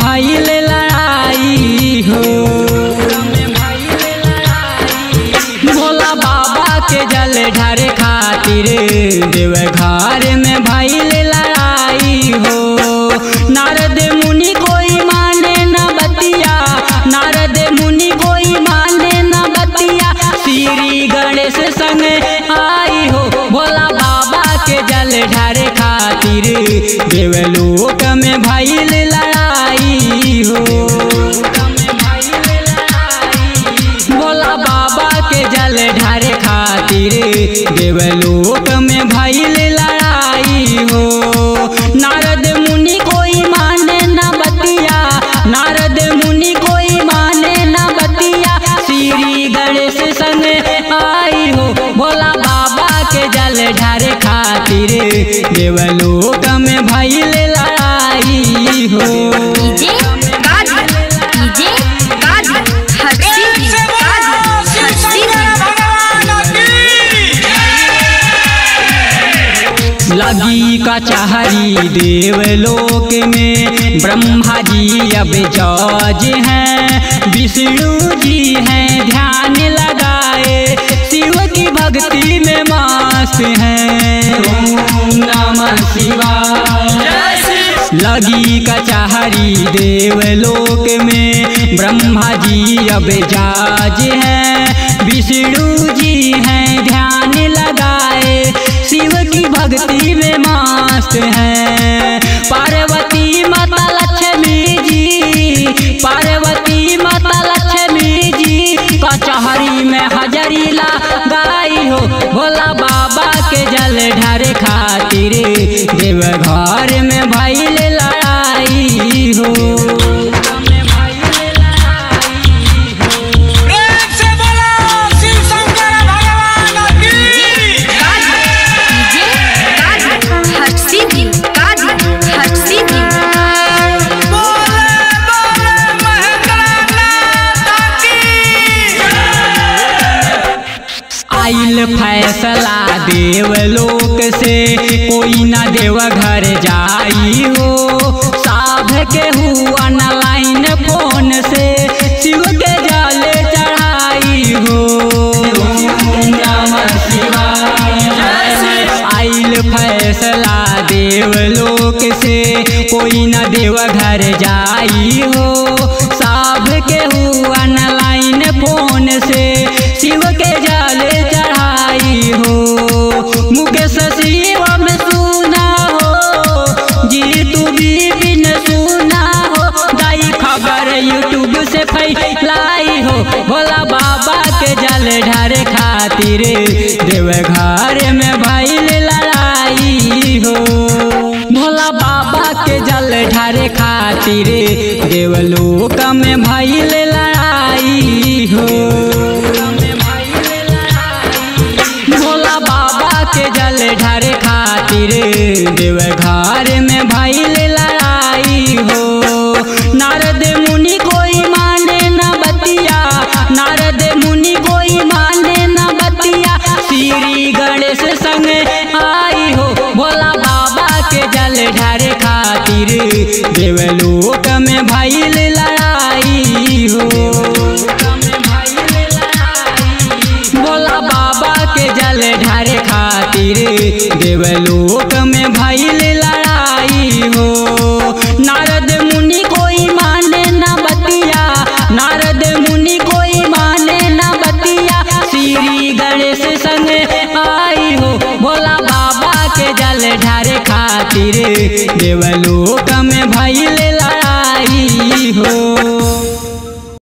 भइल लड़ाई हो भोला बाबा के जल ढारे खातिर देव घर में भइल लड़ाई हो नारद मुनि कोई माने न बतिया नारद मुनि कोई माने न बतिया श्री गणेश संग आई हो भोला बाबा के जल ढारे खातिर देवलोक में भइल लड़ाई हो भोला बाबा के जल ढारे खातिर देवलोक में भइल लड़ाई हो नारद मुनि कोई माने न बतिया नारद मुनि कोई माने न बतिया श्री गणेश संग आई हो भोला बाबा के जल ढारे खातिर देवलोक में भइल लड़ाई हो डीजे गाजी डीजे गाजी हर्षी जी गाजी हर्षी जी लगी कचहरी देवलोक में ब्रह्मा जी अब जज हैं विष्णु जी हैं ध्यान लगाए शिव की भक्ति में मस्त हैं ओम नमः शिवाय लगी कचहरी देवलोक में ब्रह्मा जी अब जाज हैं विष्णु जी हैं ध्यान लगाए शिव की भक्ति में मस्त हैं पार्वती माता लक्ष्मी जी पार्वती माता लक्ष्मी जी कचहरी में हजरी लगाई हो भोला बाबा के जल ढारे खातिर देव घर में भइल लड़ाई हो प्रेम से बोलो शिव शंकर भगवान की डीजे गाजी हर्षी जी गाजी हर्षी जी बोले बोले महेंद्रनाथ की आइल फैसला देवलोक से कोई ना देव घर जाई हो साभ के हुआ न लाइन फोन से शिव के जल चढ़ाई हो ओम नमः शिवाय। आइल फैसला देवलोक से कोई न देव घर जाई हो साभ के हुआ न लाइन फोन से शिव के जल चढ़ाई हो मुकेश शिव में सुना हो जी तू भी बिन सुना हो दाई खबर यूट्यूब से फैलाई हो भोला बाबा के जल ढारे खातिर देव घर में भइल लड़ाई हो भोला बाबा के जल ढारे खातिर देवलोक में भइल लड़ाई हो भोला बाबा के जल ढारे खातिर देव घर में भइल लड़ाई हो नारद मुनि कोई माने न बतिया नारद मुनि कोई माने न बतिया श्री गणेश संग आई हो भोला बाबा के जल ढारे खातिर देवलोक में भइल लड़ाई हो भोला बाबा के जल ढारे खातिर देवलोक में भइल लड़ाई हो नारद मुनि कोई माने न बतिया नारद मुनि कोई माने न बतिया श्री गणेश संग आई हो भोला बाबा के जल ढारे खातिर देवलोक